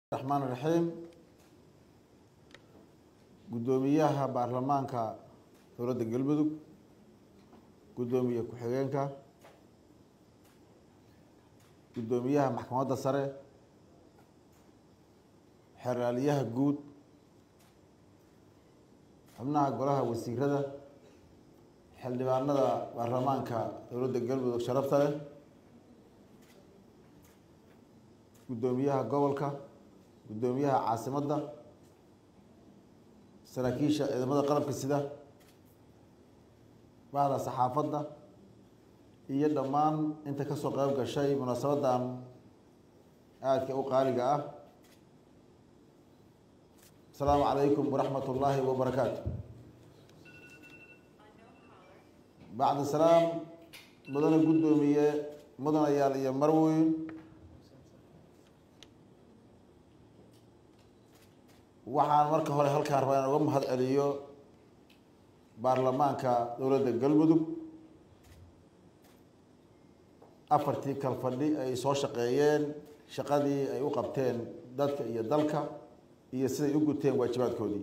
raxmaan raxiim guddoomiyaha baarlamaanka dowladda galmudug guddoomiye ku-xigeenka guddoomiyaha maxkamadda sare xeraalyaha guud xubnaha golaha wasiirada xildhibaanada baarlamaanka dowladda galmudug sharafta leh guddoomiyaha gobolka guddoomiyaha caasimadda saraakiisha ciidamada qalabka sida bahda saxaafadda iyo dhammaan inta kasoo qeyb gashay munaasabadan aadka u qaaliga ah asalaamu calaykum waraxmat ullaahi wabarakaatu bacda salaam mudane guddoomiye mudanayaal iyo marweyn waxaan marka hore halkaan rabaa inaan uga mahad celiyo baarlamaanka dowladda galmudug afartii kalfadhi ay soo shaqeeyeen shaqadii ay u qabteen dadka iyo dalka iyo siday u guteen waajibaadkoodii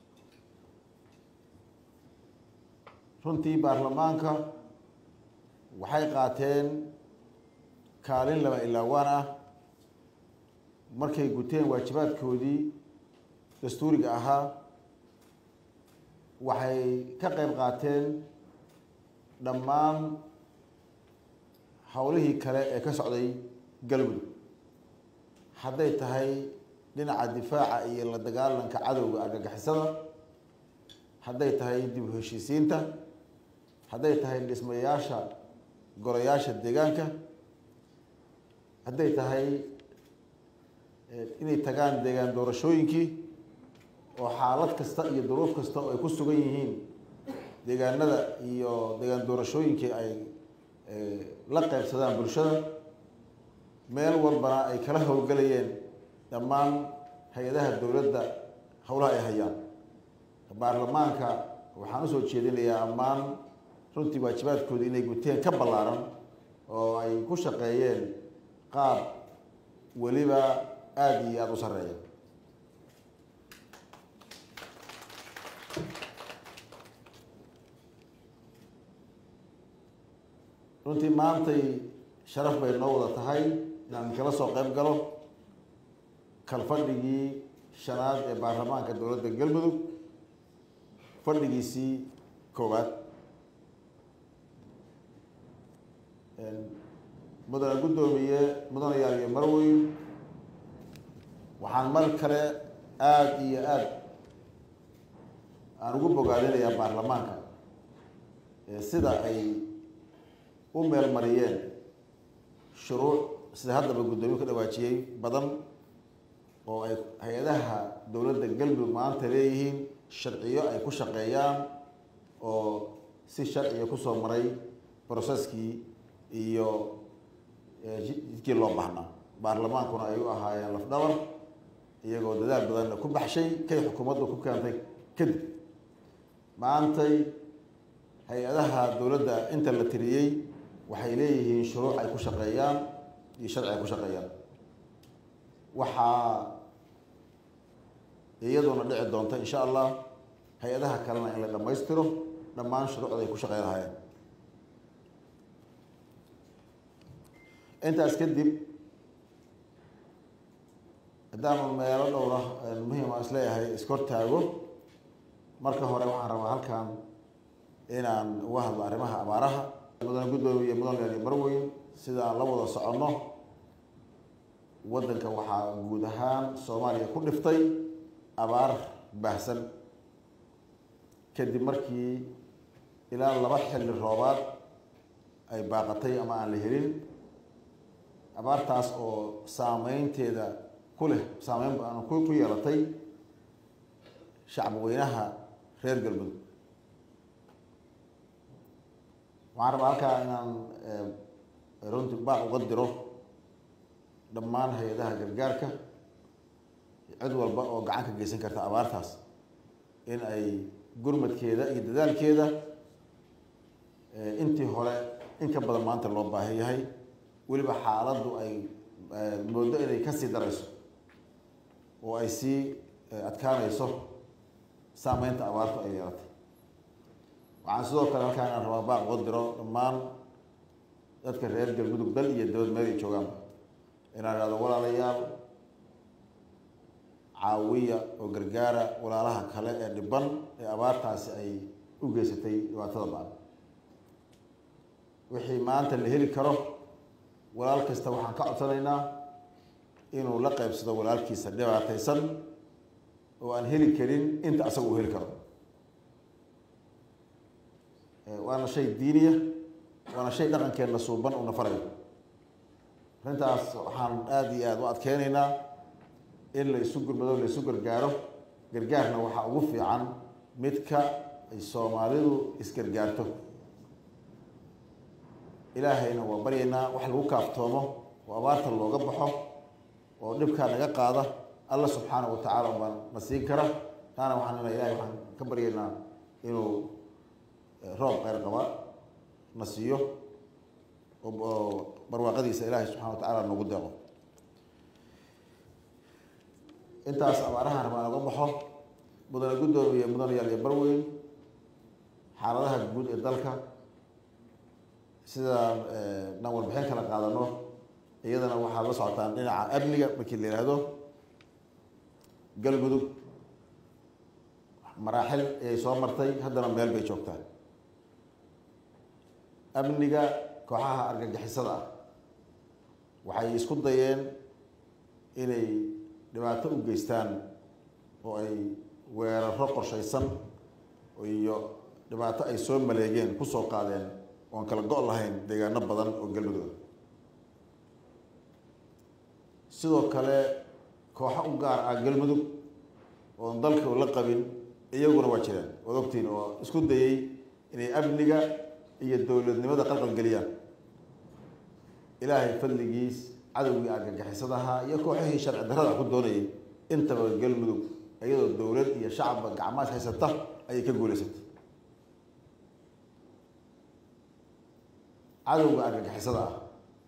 runtii baarlamaanka waxay qaateen kaalin laba ilaawaan ah markay guteen waajibaadkoodii dastuuriga ahaa waxay ka qeyb qaateen dhammaan howlihii kale ee ka socday galmudug hadday tahay dhinaca difaaca iyo la dagaalanka cadowga argagixisada hadday tahay dib u heshiisiinta hadday tahay dhismayaasha golayaasha deegaanka hadday tahay inay tagaan deegaan doorashooyinkii oo xaalad kasta iyo duruuf kasta oo ay ku sugan yihiin deegaanada iyo deegaan doorashooyinkii ay la qeybsadaan bulshada meel walbana ay kala howlgelayeen dhammaan hay-adaha dowladda howlaha ay hayaan baarlamaanka waxaan usoo jeedinayaa ammaan runtii waajibaadkoodii inay guteen ka ballaaran oo ay ku shaqeeyeen qaab weliba aada iyo aada u sarreeya runtii maantay sharaf bay noo wada tahay inaan kala soo qeyb galo kalfadhigii shanaad ee baarlamaanka dowladda galmudug fadhigiisii koowaad mudane guddoomiye mudanayaal iyo marweyn waxaan mar kale aada iyo aada aan ugu bogaadinayaa baarlamaanka sida ay u meel mariyeen shuruuc sida haddaba guddoomiye ka dhawaajiyey badan oo ay hay-adaha dowladda galmudug maanta leeyihiin sharciyo ay ku shaqeeyaan oo si sharciga kusoo maray broseskii iyo jidkii loo baahnaa baarlamaankuna ay u ahaayeen lafdhabar iyagoo dadaal badanna ku baxshay kay xukuumaddu ku keentay kadib maantay hay-adaha dowladda inta la tiriyey waxay leeyihiin shuruuc ay ku shaqeeyaan iyo sharci ay ku shaqeeyaan waxaa iyaduna dhici doonta insha allah hay-adaha kalena in la dhammaystiro dhammaan shuruucda ay ku shaqey lahaayeen intaas kadib haddaanu meelo dhowra muhiima isleeyahay iskortaago marka hore waxaan rabaa halkan inaan uga hadlo arrimaha abaaraha mudane guddoomiye mudane marweyn sida aan la wada soconno waddanka waxaa guud ahaan soomaaliya ku dhiftay abaar baahsan kadib markii ilaa laba xilli roobaad ay baaqatay ama aan la helin abaartaas oo saameynteeda ku leh saameyn ku yeelatay shacbi weynaha reer galmudug waxaan rabaa halkaa inaan runti baaq uga diro dhammaan hay-adaha gargaarka cid walba oo gacan ka geysan karta abaartaas in ay gurmadkeeda iyo dadaalkeeda intii hore in ka badan maanta loo baahan yahay weliba xaaladdu ay moodo inay kasii darayso oo ay sii adkaanayso saameynta abaartu ay yeelatay waxaan sidoo kale halkaan inaan rabaa baaq uga diro dhammaan dadka reer galmudug dal iyo dowlad meel ay joogaanba inaan ihahdo walaalayaal caawiya oo gargaara walaalaha kale ee dhiban ee abaartaasi ay u geysatay dhibaatada baan wixii maanta la heli karo walaal kasta waxaan ka codsanaynaa inuu la qeybsado walaalkiisa dhibaataysan oo aan heli karin inta asaga uu heli karo waana shay diiniya waana shay dhaqankeenna suuban uuna farayo arrintaas waxaan aada iyo aada u adkeynaynaa in la isu gurmado la isu gargaaro gargaarna waxaa ugu fiican midka ay soomaalidu isgargaarto ilaahayna waa baryaynaa wax lagu kaaftoomo oo abaarta looga baxo oo dhibkaa naga qaada alla subxaana wa tacaala baa na siin kara taana waxaan ina ilahay waxaan ka baryaynaa inuu roob kheyr qaba na siiyo oo barwaaqadiisa ilaahay subxana wa tacaala noogu deeqo intaas abaarahan rabaa naga baxo mudane guddoomiye mudanayaal iyo barweyn xaaladaha guud ee dalka sidaan dhan warbixin kala qaadano iyadana waxaad la socotaan dhinaca amniga markii la yidhaahdo galmudug maraaxil ayay soo martay haddana meel bay joogtaa amniga kooxaha argagixisada ah waxay isku dayeen inay dhibaato u geystaan oo ay weeraro qorshaysan iyo dhibaato ay soo maleegeen kusoo qaadeen oon kala go' lahayn deegaano badan oo galmudug sidoo kale kooxo u gaar ah galmudug oon dalka la qabin iyaguna waa jiraan waad ogtiin oo isku dayey inay amniga iyo dowladnimada qalqal geliyaan ilaahay fadligiis cadowgii argagixisadaha iyo kooxihii sharci darrada ku doonayay intaba galmudug iyadoo dowlad iyo shacabba gacmaas haysata ayay ka guulaysatay cadowga argagixisada ah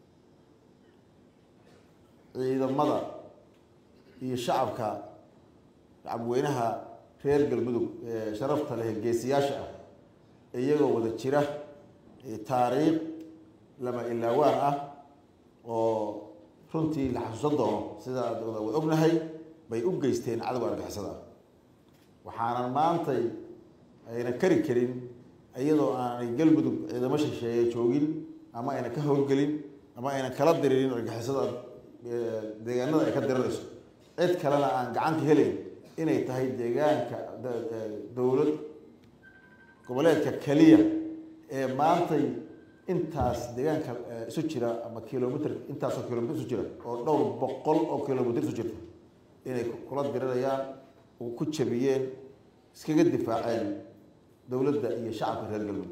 ciidamada iyo shacabka shacabweynaha reer galmudug ee sharafta leh geesiyaasha ah iyagoo wada jira taariikh lama ilaawaan ah oo runtii la xasuusan doono sida wad ognahay bay u geysteen cadowga argixisada ah waxaanan maantay ayna kari karin iyadoo aanay galmudug ciidamo shisheeye joogin ama ayna ka howlgelin ama ayna kala diririn argixisada deegaanada ay ka dirirayso cid kalena aan gacanta helayn inay tahay deegaanka dowlad goboleedka keliya ee maantay intaas deegaanka isu jira ama kilomitr intaasoo kilomitr isu jira oo dhowr boqol oo kilomitr isu jirta inay kula dirirayaan oo ku jabiyeen iskaga difaaceen dowladda iyo shacabka reer galmudug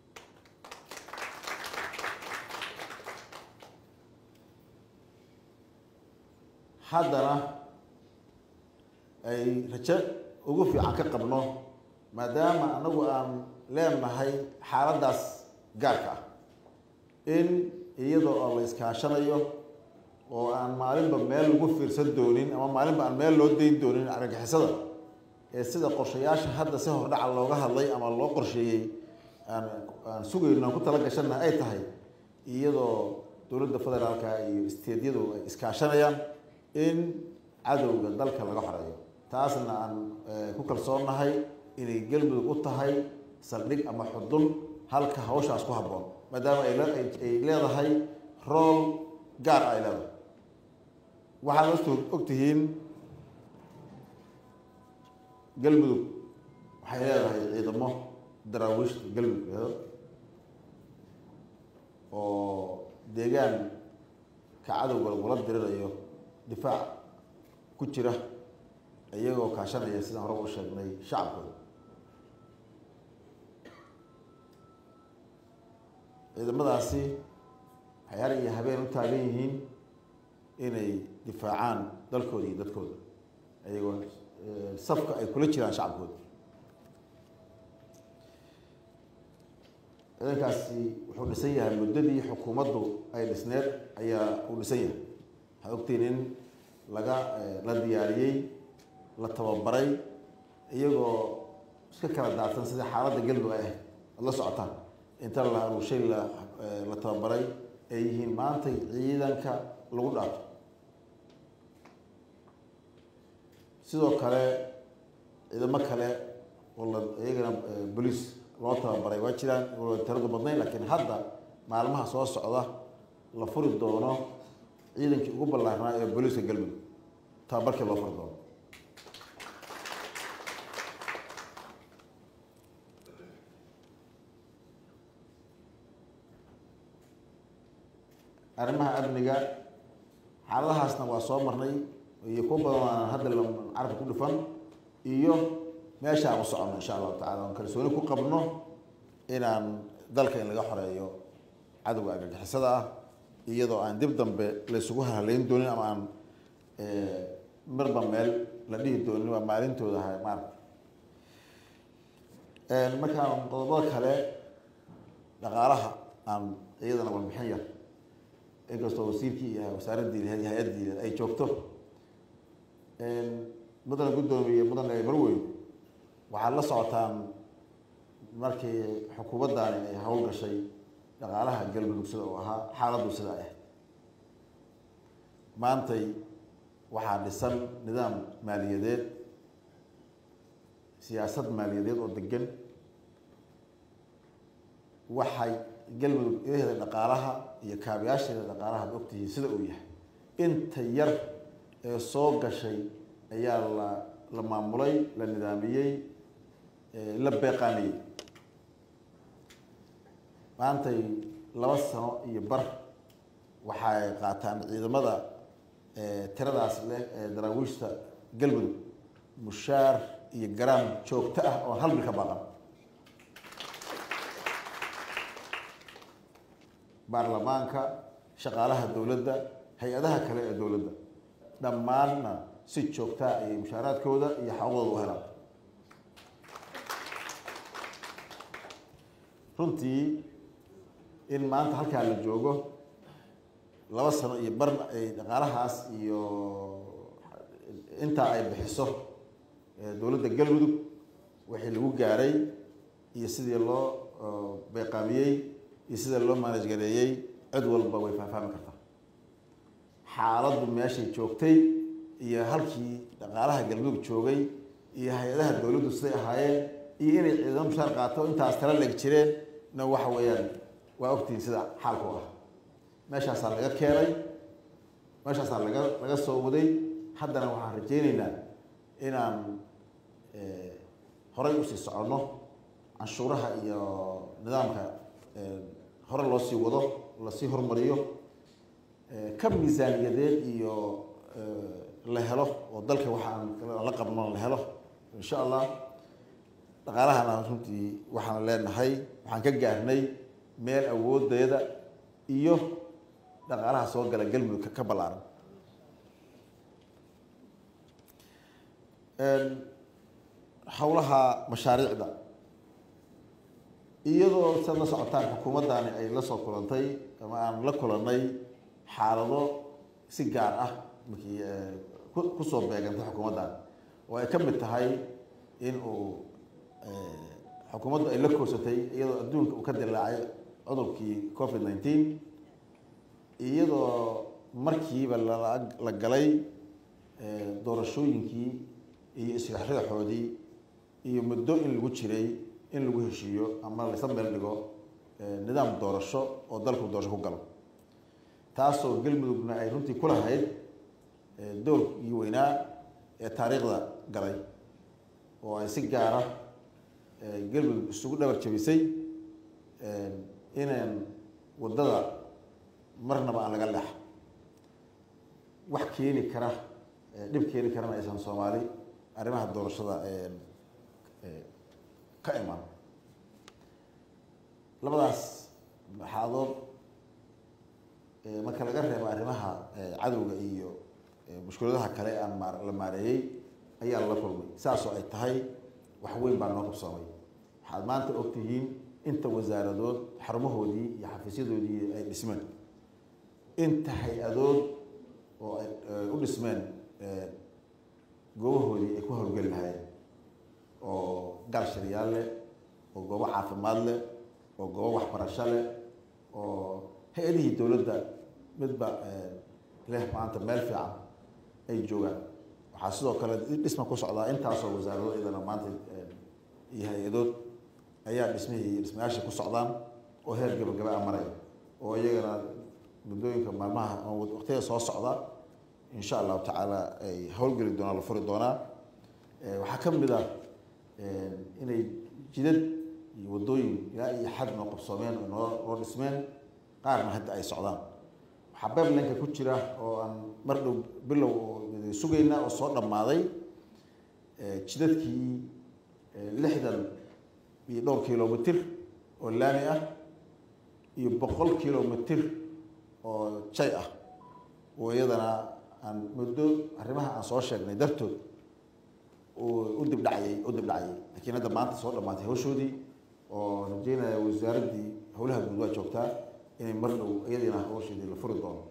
haddana ay rajo ugu fiican ka qabno maadaama anagu aan leenahay xaaladdaas gaarka ah in iyadoo oo la iskaashanayo oo aan maalinba meel lagu fiirsan doonin ama maalinba aan meel loo dayn doonin argagixisada ee sida qorshayaasha hadda si hordhaca looga hadlay ama loo qorsheeyey aan aan sugayno aan ku tala gashana ay tahay iyadoo dowladda federaalka iyo isteedyadu ay iskaashanayaan in cadowga dalka laga xoreeyo taasna aan ku kalsoonnahay inay galmudug u tahay saldhig ama xudun halka hawshaas ku habboon maadaama ay leedahay rool gaar ay leedahay waxaad ost og tihiin galmudug waxay leedahay ciidamo daraawiishta galmudug leedo oo deegaan ka cadowga lagula dirirayo difaac ku jira iyagoo kaashanaya sidaan hore u sheegnay shacabkooda ciidamadaasi waxay har iyo habeen u taagan yihiin inay difaacaan dalkooda iyo dadkooda iyagoo safka ay kula jiraan shacabkooda ciidankaasi wuxuu dhisan yahay muddadii xukuumaddu ay dhisneed ayaa uu dhisan yahay waxaad ogtiin in laga la diyaariyey la tababaray iyagoo iska kala daadsan sida xaaladda galmudug ay ahayd ad la socotaan inta la aruushay la la tababaray ay yihiin maantay ciidanka lagu dhaato sidoo kale ciidamo kale oo la iyagana boliis loo tababaray waa jiraan tiradu badnayn laakiin hadda maalmaha soo socda la furi doono ciidankii ugu ballaarnaa ee booliiska galmudug tababarkii loo furi doono arrimaha amniga xaaladahaasna waa soo marnay iyo kuwa badan aan hadda carabka ku dhufan iyo meesha aan u soconno insha allahu tacala aan kalsooni ku qabno inaan dalka in laga xoreeyo cadowga argagixisada ah iyadoo aan dib dambe laysugu haleyn doonin ama aan marba meel la dhihi doonin waa maalintooda ahay maarata markaan qodobada kale dhaqaalaha aan iyadana warbixin yar inkastoo wasiirkii iyo wasaaraddii hay-addii ay joogto mudana guddoomiye mudane marweyn waxaad la socotaan markii xukuumaddaani ay hawl gashay dhaqaalaha galmudug sida uu ahaa xaaladdu sidaa ahayd maantay waxaa dhisan nidaam maaliyadeed siyaasad maaliyadeed oo degan waxay galmudug ilaheeda dhaqaalaha iyo kaabayaasheeda dhaqaalaha ad ogtihiin sida uu yahay inta yar ee soo gashay ayaa la la maamulay la nidaamiyey la beeqaamiyey maantay laba sano iyo bar waxay qaataan ciidamada tiradaas leh ee daraawiishta galmudug mushaar iyo garaam joogto ah oo hal bil ka baaqan baarlamaanka shaqaalaha dowladda hay-adaha kale ee dowladda dhammaanna si joogtaa ayay mushaaraadkooda iyo xaqooda u helaan runtii in maanta halkaa la joogo laba sano iyo bar ay dhaqaalahaas iyo intaa ay bixiso dowladda galmudug wixii lagu gaaray iyo sidii loo beeqaamiyey iyo sida loo maanaj gareeyey cid walba way faahfaahmi kartaa xaaladdu meeshay joogtay iyo halkii dhaqaalaha galmudug joogay iyo hay-adaha dowladdu siday ahaayeen iyo inay ciidamo mushaar qaato intaas tala leg jireen na waxa weeyaan waa ogtihiin sida xaalku ah meeshaasaa laga keenay meeshaasaa laga laga soo waday haddana waxaan rajayneynaa inaan horay usii soconno canshuuraha iyo nidaamka hore loo sii wado lasii hormariyo ka miisaaniyadeed iyo la helo oo dalka waxaan la qabno la helo insha allah dhaqaalahana runtii waxaan leenahay waxaan ka gaarnay meel awoodeeda iyo dhaqaalaha soo gala galmudug ka ballaaran howlaha mashaariicda iyadoo sad la socotaan xukuumaddani ay la soo kulantay ama aan la kulannay xaalado si gaar ah markii kusoo beegantay xukuumaddan oo ay ka mid tahay in uu xukuumaddu ay la koosatay iyadoo adduunka uu ka dilaacay cudurkii covid nineteen iyadoo markiiba la galay doorashooyinkii iyo isrexreexoodii iyo muddo in lagu jiray in lagu heshiiyo ama laysa meel dhigo nidaam doorasho oo dalku doorasho ku galo taasoo galmudugna ay runtii ku lahayd doorkii weynaa ee taariikhda galay oo ay si gaara galmudug isugu dhabar jabisay inaan waddada marnaba aan laga leexa wax keeni kara dhib keeni karana aysan soomaali arrimaha doorashada ka imaan labadaas xaadood marka laga reebo arrimaha cadowga iyo mushkuladaha kale aan ma la maareeyey ayaa lala kulmay saasoo ay tahay wax weyn baa noo qabsoomay waxaad maanta ogtihiin inta wasaaradood xarumahoodii iyo xafiisyadoodii ay dhismeen inta hay-adood oo ay u dhismeen goobahoodii ay ku howlgeli lahaayeen oo gaal shariyaal leh oo goobo caafimaad leh oo goobo waxbarasho leh oo hay-adihii dowladda midba leh maanta meel fiican ay joogaan waxaa sidoo kale dhisma ku socdaa intaasoo wasaarado idana maanta iyo hay-adood ayaa dhismihii dhismayaashii ku socdaan oo heer gabagaba a maraya oo iyagana muddooyinka maalmaha waqtiyada soo socda insha allahu tacaala ay howlgeli doonaan la furi doonaa waxaa ka mid ah inay jidad iyo waddooyin ilaa iyo xad noo qabsoomeen oo noo noo dhismeen qaarna hadda ay socdaan waxaa beeblanka ku jira oo aan mar dhow bilow oo sugayna oo soo dhammaaday jidadkii lixdan iyo dhowr kilomitr oo laami ah iyo boqol kilomitr oo jay ah oo iyadana aan muddo arrimaha aan soo sheegnay dartood u dibdhacayay u dibdhacayay lakiin hadda maanta soo dhamaatay hawshoodii oo rajeynaya wasaaraddii howlaha guud waa joogtaa inay mar dhow iyadiina hawsheedii la furi doono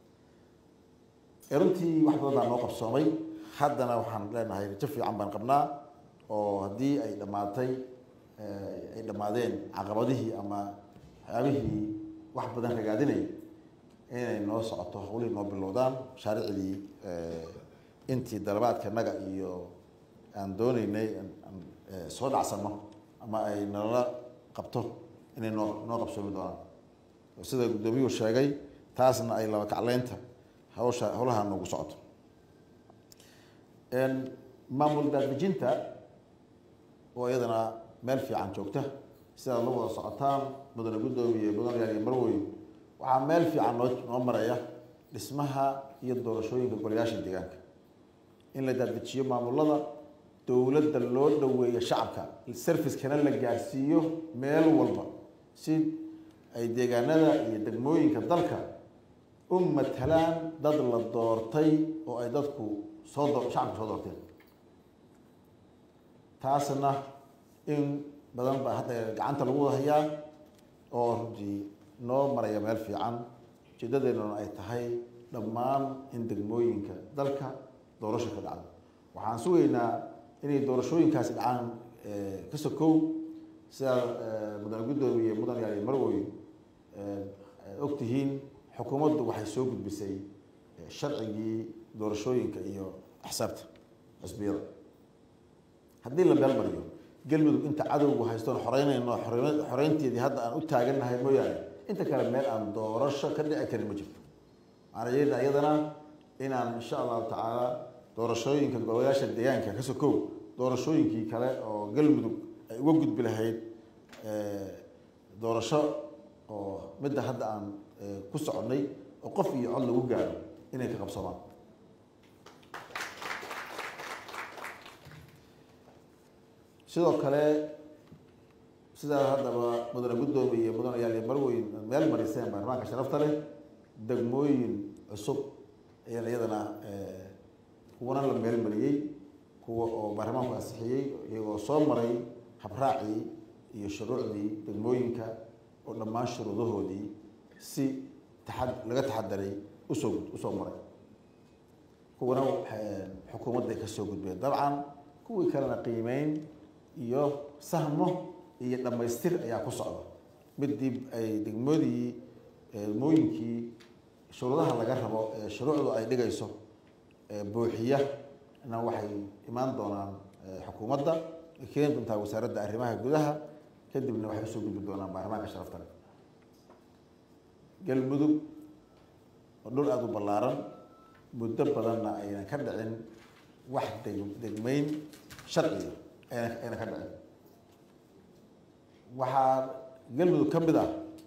runtii wax badan baa noo qabsoomay haddana waxaan leenahay rajo fiican baan qabnaa oo haddii ay dhammaatay ay dhammaadeen caqabadihii ama waxyaabihii wax badan ragaadinay inay noo socoto hawlihii noo bilowdaan mashaariicdii intii dalabaadka naga iyo aan dooneynay soo dhacsano ama ay nalala qabto inay noo noo qabsoomi doonaan sida guddoomiyuhu sheegay taasna ay laba kacleynta hawsha howlaha noogu socoto maamul daadejinta oo iyadana meel fiican joogta sidaad la wada socotaan mudane guddoomiye mudan yaal iyo marweyn waxaa meel fiican noo noo maraya dhismaha iyo doorashooyinka golayaasha deegaanka in la daadejiyo maamulada dowladda loo dhoweeyo shacabka servicekana la gaarsiiyo meel walba si ay deegaanada iyo degmooyinka dalka u matalaan dad la doortay oo ay dadku soo doo shacabka soo doorteen taasna in badan baa hadda gacanta lagu wada hayaa oo runtii noo maraya meel fiican ujeedadeennuna ay tahay dhammaan in degmooyinka dalka doorasho ka dhacdo waxaan sugaynaa inay doorashooyinkaasi dhacaan ka sokow sidaa mudane guddoomiye mudan yaali marwoy og tihiin xukuumaddu waxay soo gudbisay sharcigii doorashooyinka iyo axsaabta xisbiyada haddii la meel mariyo galmudug inta cadowgu haystoon xoreynayno xoreynteedii hadda aan u taagannahay mooyaane inta kale meel aan doorasho ka dhici karin ma jirto waxaan rajeynaa iyadana inaan insha allahu tacaala doorashooyinka golayaasha deegaanka ka sokow doorashooyinkii kale oo galmudug ay uga gudbi lahayd doorasho oo midda hadda aan ku soconnay oo qof iyo cod lagu gaaro inay ka qabsamaan sidoo kale sidaa haddaba mudane guddoomiye iyo mudane yaal iyo marweyn meel mariseen baarlamaanka sharafta leh degmooyin cusub ayaan iyadana kuwana la meel mariyey kuwa oo baarlamaanku ansixiyey iyagoo soo maray habraacii iyo shuruucdii degmooyinka oo dhammaan shuruudahoodii si taxa laga taxadaray usoo usoo maray kuwana xukuumadday ka soo gudbeen dabcan kuwii kalena qiimeyn iyo sahmo iyo dhammaystir ayaa ku socda midii ay degmadii degmooyinkii shuruudaha laga rabo ee shuruucdu ay dhigayso buuxiya na waxay imaan doonaan xukuumadda ay keeni doontaa wasaaradda arrimaha gudaha kadibna waxay usoo gudbi doonaan baarlamaanka sharafta leh galmudug oo dhul aada u ballaaran muddo badanna aynan ka dhicin wax deg degmeyn sharciga ayna ayna ka dhicin waxaa galmudug ka mid ah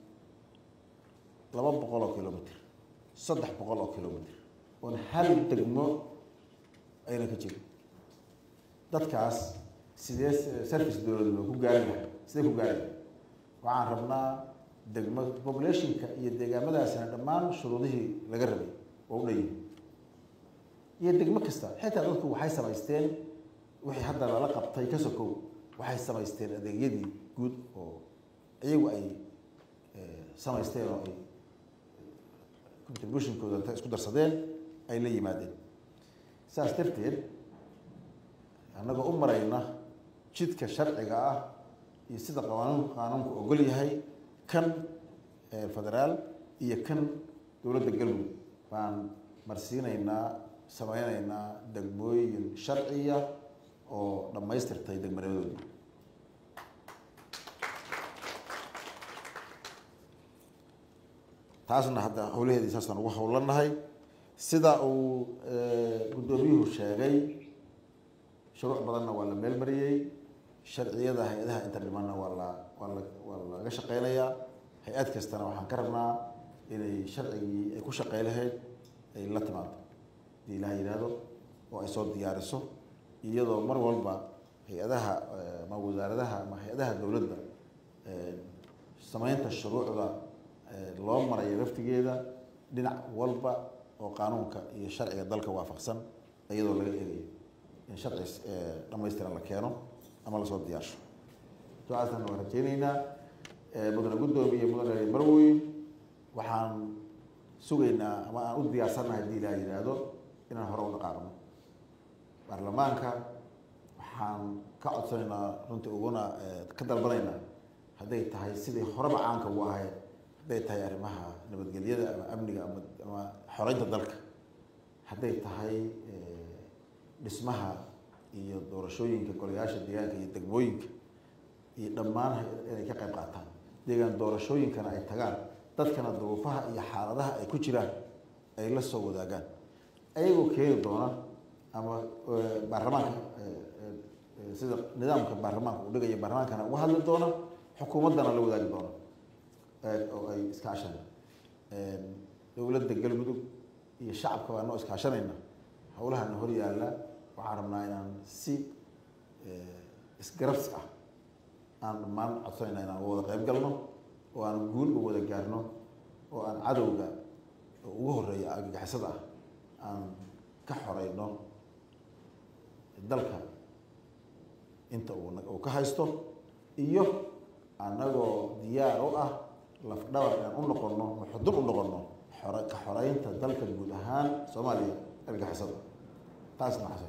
laba boqol oo kilomitr saddex boqol oo kilomitr oon hal degmo ayna ka jirin dadkaas sidee service dowlad loo ku gaari lahay sidee ku gaari lahay waxaan rabnaa degmo populationka iyo deegaamadaasina dhammaan shuruudihii laga rabay oo u dhanyihi iyo degmo kasta xitaa dadku waxay samaysteen wixii hadda lala qabtay ka sokow waxay samaysteen adeegyadii guud oo iyagu ay samaysteen oo ay contributionkooda inta isku darsadeen ay la yimaadeen saas darteed annagoo u marayna jidka sharciga ah iyo sida qaanun qaanuunku ogol yahay kan federaal iyo kan dowladda galmudug baan marsiinaynaa sameyneynaa degmooyin sharciya oo dhammaystirtay degmanimadooda taasna hadda howlaheedii saasaan ugu howlanahay sida uu guddoomiyuhu sheegay shuruuc badanna waa la meel mariyey sharciyada hay-adaha inta dhimanna waa la waa la waa laga shaqeynayaa hay-ad kastana waxaan ka rabnaa inay sharcigii ay ku shaqey lahayd ay la timaado hadii ilaha yidhaahdo oo ay soo diyaariso iyadoo mar walba hay-adaha ama wasaaradaha ama hay-adaha dowladda sameynta shuruucda loo marayo laftigeeda dhinac walba oo qaanuunka iyo sharciga dalka waafaqsan iyadoo laga eegayo in sharci dhamaystiran la keeno ama lasoo diyaarsho ducaasna waan rajeyneynaa mudane guddoomiye mudane marweyn waxaan sugaynaa ama aan u diyaarsannahay hadii ilaha yidhaahdo inaan hore u dhaqaaqno baarlamaanka waxaan ka codsanaynaa runtii uguna ka dalbanaynaa hadday tahay sidii horeba caanka u ahayd hadday tahay arrimaha nabadgelyada ama amniga ama ama xoreynta dalka hadday tahay dhismaha iyo doorashooyinka golayaasha deegaanka iyo degmooyinka iyo dhammaan inay ka qayb qaataan deegaan doorashooyinkana ay tagaan dadkana duruufaha iyo xaaladaha ay ku jiraan ay la soo wadaagaan ayagoo keeni doona ama baarlamaanka sida nidaamka baarlamaanka uu dhigaya baarlamaankana uga hadli doona xukuumaddana la wadaagi doona oo ay iskaashan dowladda galmudug iyo shacabka baa noo iskaashanayna howlahana hor yaalla waxaan rabnaa inaan si isgarabsi ah aan dhammaan codsanayna inaan uga wada qayb galno oo aan guul u wada gaarno oo aan cadowga ugu horeeya argagixisada ah aan ka xoreyno dalka inta uu ka haysto iyo annagoo diyaar u ah lafdhabar inaan u noqono maxudun u noqono xore ka xoreynta dalka guud ahaan soomaaliya argagixisada taasna xasan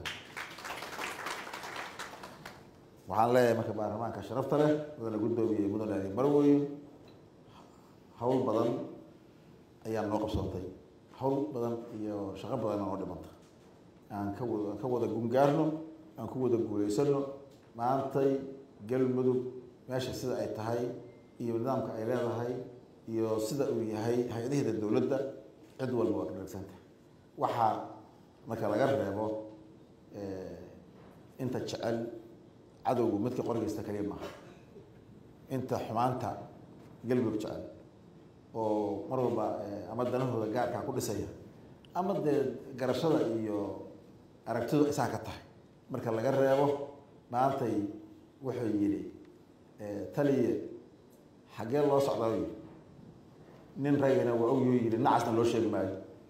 waxaan leeyahay marka baarlamaanka sharafta leh mudane guddoomiye mudane ali marweyn hawl badan ayaa noo qabsantay hawl badan iyo shaqo badanna noo dhimanta aan ka wada aan ka wada gungaarno aan ku wada guuleysano maantay galmudug meesha sida ay tahay iyo nidaamka ay leedahay iyo sida uu yahay hay-adaheeda dowladda cid walba waa ka dharagsantahay waxaa marka laga reebo inta jecel cadowgu midka qorgeysta kaliya maaha inta xumaanta galmudug jecel oo mar walba ama danahooda gaarkaa ku dhisaya ama dee garashada iyo aragtidu isaa ka tahay marka laga reebo maantay wuxuu yidhi taliye xaggee loo socdaa yidhi nin ragina waa ogyuu yidhi nacasna loo sheegi maayo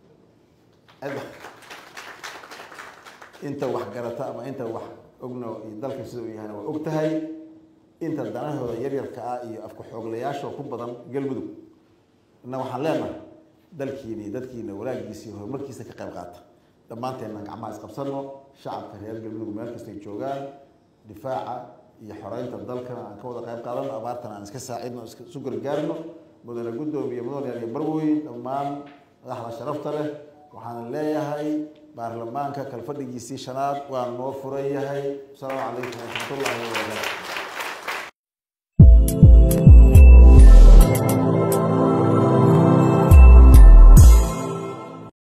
inta wax garata ama inta wax ogno iyo dalka sida uu yahayna waa og tahay inta danahooda yaryarka ah iyo afka xooglayaasha ku badan galmudug ina waxaan leenahay dalkiina iyo dadkiina walaagiisa iyo horumarkiisa ka qayb qaata dhammaanteenna gacmaha isqabsano shacabka reer galmudug meel kastay joogaan difaaca iyo xoreynta dalkana aan ka wada qayb qaadano abaartana aan iska saacidno isu gargaarno mudane guddoomiye mudane iyo barweyn dhammaan madaxda sharafta leh waxaan leeyahay baarlamaanka kalfadhigiisii shanaad waa noo furan yahay asalaamu calaykum waraxmatullahi wabarakatu